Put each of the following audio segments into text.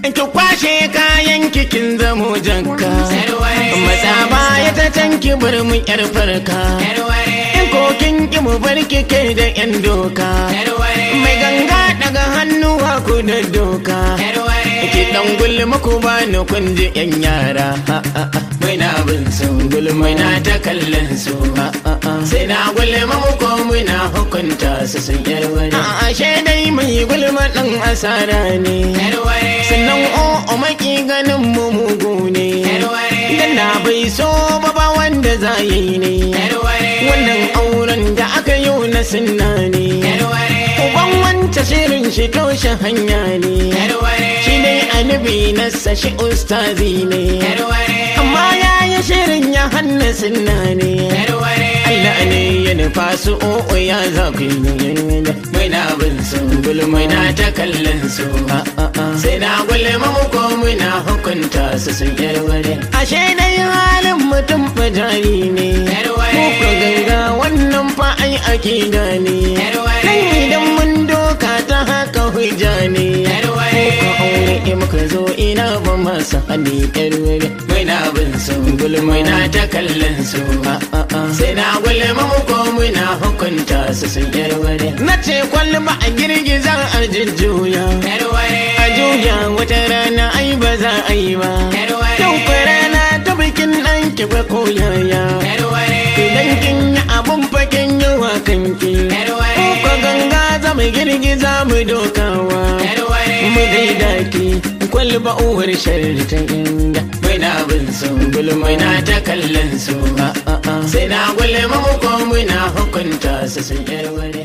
ki kwashe kayan kikin zamo janka matsa baya ta can ki bar mu yar farka in kokin ki mu bar ki kai da yan doka mai ganga daga hannuwa ku da doka ki dan gulma ku ba ni kun ji yan yara mai na bin su gulma na ta kallon su sai na gulma mu ko muna hukunta su sun yarware ashe dai mai gulma dan asara ne sannan o maki ganin mu mugu ne dan na bai so ba ba wanda za yi ne wannan auren da aka yi na sunna ne uban wanta shirin shi toshe hanya ne shi ne annabi na sashi ustazi ne amma ya yi shirin ya hanna sunna ne Allah ne ya nufa su o'o ya za ku yi mai na bin su gulmai na ta kallon su sai na gulma mu ko muna hukunta su sun yarware ashe dai halin mutum fajari ne muka ganga wannan fa ai akida ne nan idan mun doka ta haka hujja ne muka aure muka zo ina ba masa hali yarware mai na bin su gulmai na ta kallon su sai na gulma mu ko muna hukunta su sun yarware na ce kwalba a girgiza a jujjuya a juya wata rana ai ba za a yi ba yau kwa rana ta bikin ɗan ki ba ko yaya idan kin yi abun fakin yawa kanki ko ganga za mu girgiza mu dokawa mu gaida ki kwalba uwar sharri ta inda mai na bin su gulmai na ta kallon su sai na gulma mu ko muna hukunta su sun yarware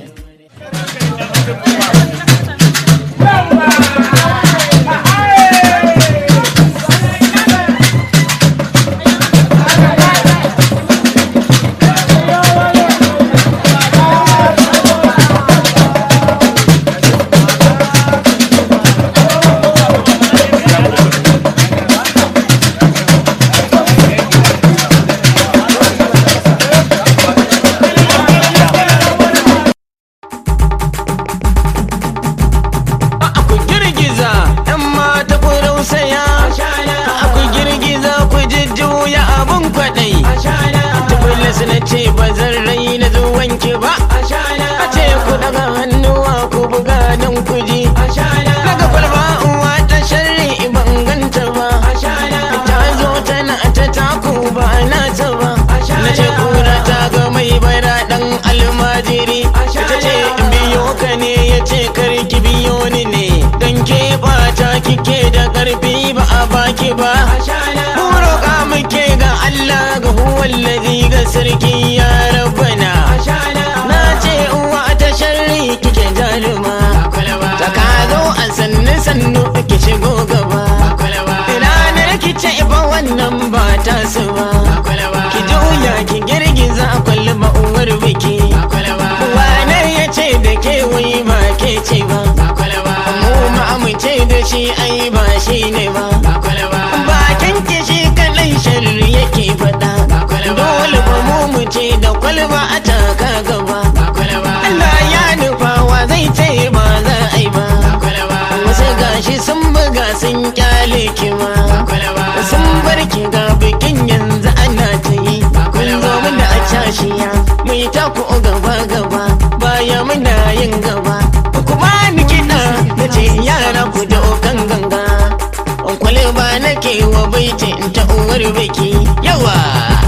ku girgiza ɗan mata ku rausaya ku girgiza ku jujjuya abun kwaɗai tubulis na ce ba zan rai na zuwanki ba a ce ku daga hannuwa ku buga don ku ji daga kwalba uwa ta sharri ban ganta ba ta zo tana ta taku ba na ta ba na ce kura ta ga mai bara ɗan almajiri ta ce in biyo ka ne ya ce karki biyo ni ne don ke bata kike da karfi ba a baki ba mu roƙa muke ga Allah ga huwallazi ga sarki ya rabbana na ce uwa ta sharri kike jaruma ta ka zo a sannu sannu ki shigo gaba ranar ki ce ba wannan ba ta su ba ki juya ki girgiza kwalba uwar biki wane ya ce da ke wai ba ke ce ba mu ma mu ce da shi ai ba shi ne ba bakin ki shi kadai sharri yake faɗa dole ba mu mu ce da kwalba a taka gaba Allah ya nufa wa zai ce ba za a yi ba wasu gashi sun buga sun kyale ki ma sun bar ki ga bikin yanzu ana ta yi kun zo mun da a cashiya mu yi taku gaba gaba baya muna yin gaba ku ba ni kiɗa na ce yara ku da okan ganga kwale ba nake wa baiti ta uwar biki yawa